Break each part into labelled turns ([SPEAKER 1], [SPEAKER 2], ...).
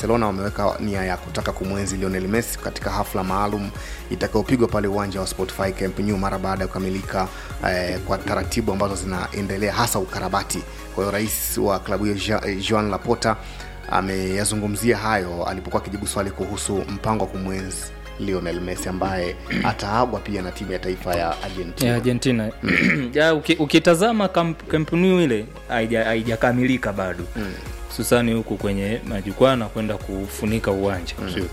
[SPEAKER 1] Barcelona wameweka nia ya kutaka kumwenzi Lionel Messi katika hafla maalum itakayopigwa pale uwanja wa Spotify Camp Nou mara baada ya kukamilika eh, kwa taratibu ambazo zinaendelea hasa ukarabati. Kwa hiyo rais wa klabu hiyo Jean- Joan Laporta ameyazungumzia hayo alipokuwa akijibu swali kuhusu mpango wa kumwenzi Lionel Messi ambaye ataagwa pia na timu ya taifa ya Argentina.
[SPEAKER 2] ya Argentina ya, uki, ukitazama Camp, Camp Nou ile haija- haijakamilika bado hususani huku kwenye majukwaa na kwenda kufunika uwanja sio?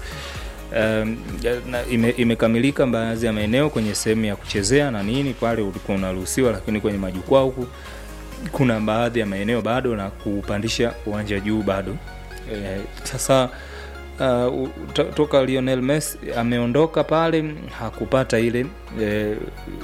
[SPEAKER 2] Um, ya- na ime, imekamilika baadhi ya maeneo kwenye sehemu ya kuchezea na nini pale ulikuwa unaruhusiwa, lakini kwenye majukwaa huku kuna baadhi ya maeneo bado na kupandisha uwanja juu bado. Eh, sasa uh, u- to- toka Lionel Messi ameondoka pale hakupata ile eh,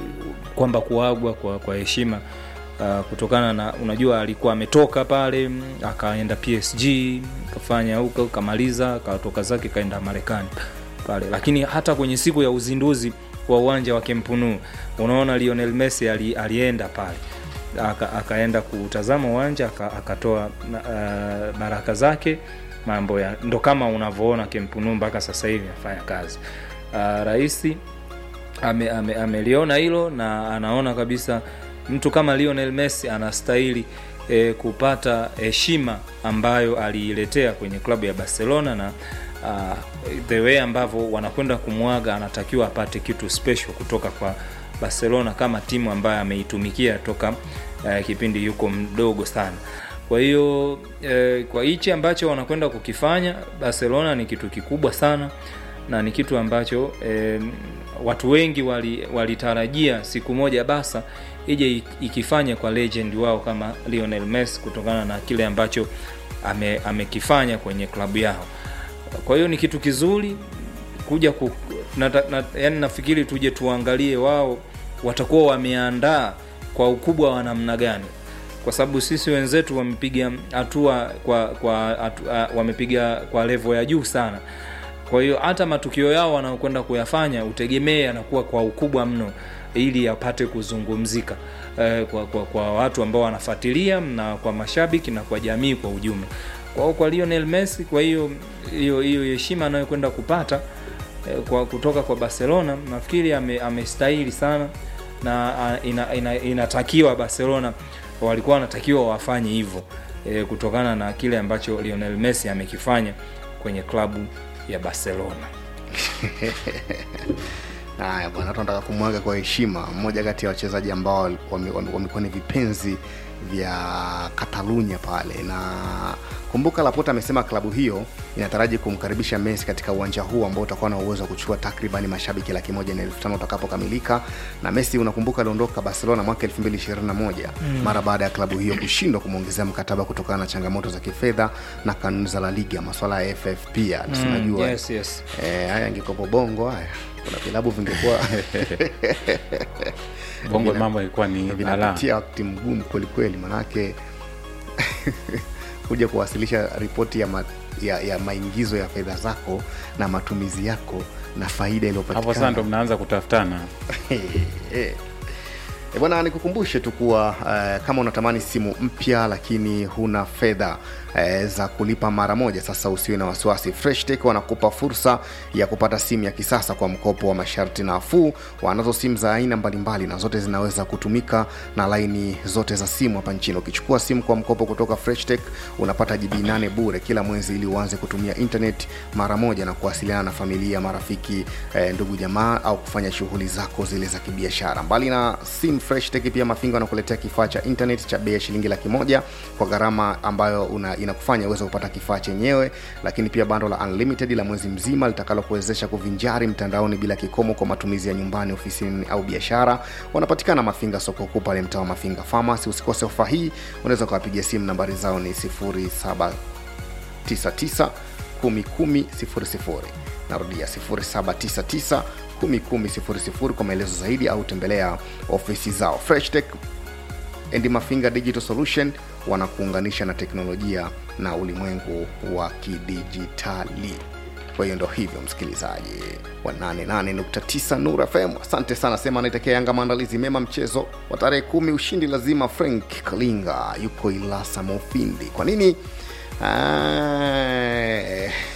[SPEAKER 2] kwamba kuagwa kwa kwa heshima uh, kutokana na unajua alikuwa ametoka pale mm, akaenda PSG kafanya huko kamaliza akatoka zake kaenda Marekani pale, lakini hata kwenye siku ya uzinduzi wa uwanja wa Camp Nou unaona Lionel Messi ali, alienda pale aka, akaenda kutazama uwanja aka- akatoa uh, baraka zake mambo ya ndo kama unavyoona Camp Nou mpaka sasa hivi afanya kazi uh, raisi ame, ame, ameliona hilo na anaona kabisa mtu kama Lionel Messi anastahili e, kupata heshima ambayo aliiletea kwenye klabu ya Barcelona na uh, the way ambavyo wanakwenda kumwaga anatakiwa apate kitu special kutoka kwa Barcelona kama timu ambayo ameitumikia toka uh, kipindi yuko mdogo sana. Kwa hiyo eh, kwa hichi ambacho wanakwenda kukifanya Barcelona ni kitu kikubwa sana na ni kitu ambacho eh, watu wengi wali- walitarajia siku moja basa ije ik- ikifanya kwa legend wao kama Lionel Messi kutokana na kile ambacho ame, amekifanya kwenye klabu yao. Kwa hiyo ni kitu kizuri kuja ku, na, na, yani nafikiri tuje tuangalie wao watakuwa wameandaa kwa ukubwa wa namna gani kwa sababu sisi wenzetu wamepiga hatua kwa kwa hatu, uh, wamepiga kwa levo ya juu sana kwa hiyo hata matukio yao wanaokwenda kuyafanya utegemee yanakuwa kwa ukubwa mno ili yapate kuzungumzika eh, kwa, kwa, kwa watu ambao wanafuatilia na kwa mashabiki na kwa jamii kwa ujumla kwa hiyo kwa Lionel Messi kwa hiyo hiyo hiyo heshima anayokwenda kupata eh, kwa kutoka kwa Barcelona nafikiri ame- amestahili sana na ah, ina, ina, inatakiwa Barcelona walikuwa wanatakiwa wafanye hivyo e, kutokana na kile ambacho Lionel Messi amekifanya kwenye klabu ya Barcelona.
[SPEAKER 1] Haya bwana, tunataka kumwaga kwa heshima mmoja kati ya wachezaji ambao wame- wame- wamekuwa ni vipenzi vya Katalunya pale, na kumbuka Laporta amesema klabu hiyo inataraji kumkaribisha Messi katika uwanja huu ambao utakuwa na uwezo wa kuchukua takribani mashabiki laki moja na elfu tano utakapokamilika. Na Messi unakumbuka aliondoka Barcelona mwaka 2021 mara baada ya klabu hiyo kushindwa kumwongezea mkataba kutokana na changamoto za kifedha na kanuni za La Liga, masuala ya FF pia mm, unajua
[SPEAKER 2] yes, yes.
[SPEAKER 1] Eh, haya angikopo bongo haya kuna vilabu vingekuwa
[SPEAKER 3] bongo
[SPEAKER 1] Vina-
[SPEAKER 3] mambo ilikuwa ni ala
[SPEAKER 1] vinapitia wakati mgumu kwelikweli manake kuja kuwasilisha ripoti ya, ma, ya, ya maingizo ya fedha zako na matumizi yako na faida
[SPEAKER 3] hapo sasa ndo
[SPEAKER 1] iliyopatikana
[SPEAKER 3] mnaanza kutafutana
[SPEAKER 1] Eh, E bwana, nikukumbushe tu kuwa uh, kama unatamani simu mpya lakini huna fedha uh, za kulipa mara moja, sasa usiwe na wasiwasi. Freshtech wanakupa fursa ya kupata simu ya kisasa kwa mkopo wa masharti nafuu. Wanazo simu za aina mbalimbali na zote zinaweza kutumika na laini zote za simu hapa nchini. Ukichukua simu kwa mkopo kutoka Freshtech unapata GB 8 bure kila mwezi ili uanze kutumia internet mara moja na kuwasiliana na familia, marafiki, eh, ndugu jamaa au kufanya shughuli zako zile za kibiashara. Mbali na sim fresh tech, pia Mafinga wanakuletea kifaa cha internet cha bei ya shilingi laki moja kwa gharama ambayo una, inakufanya uweze kupata kifaa chenyewe, lakini pia bando la unlimited la mwezi mzima litakalokuwezesha kuvinjari mtandaoni bila kikomo kwa matumizi ya nyumbani, ofisini au biashara. Wanapatikana Mafinga soko kuu pale mtaa wa Mafinga Pharmacy. Usikose ofa hii, unaweza ukawapigia simu, nambari zao ni 07 99 10 00 narudia 0799 10 kwa maelezo zaidi au tembelea ofisi zao freshtech and mafinga digital solution wanakuunganisha na teknolojia na ulimwengu wa kidijitali kwa hiyo ndo hivyo msikilizaji wa 88.9 nur fm asante sana sema anaitekea yanga maandalizi mema mchezo wa tarehe kumi ushindi lazima frank kalinga yuko ilasa mofindi kwa nini Ah,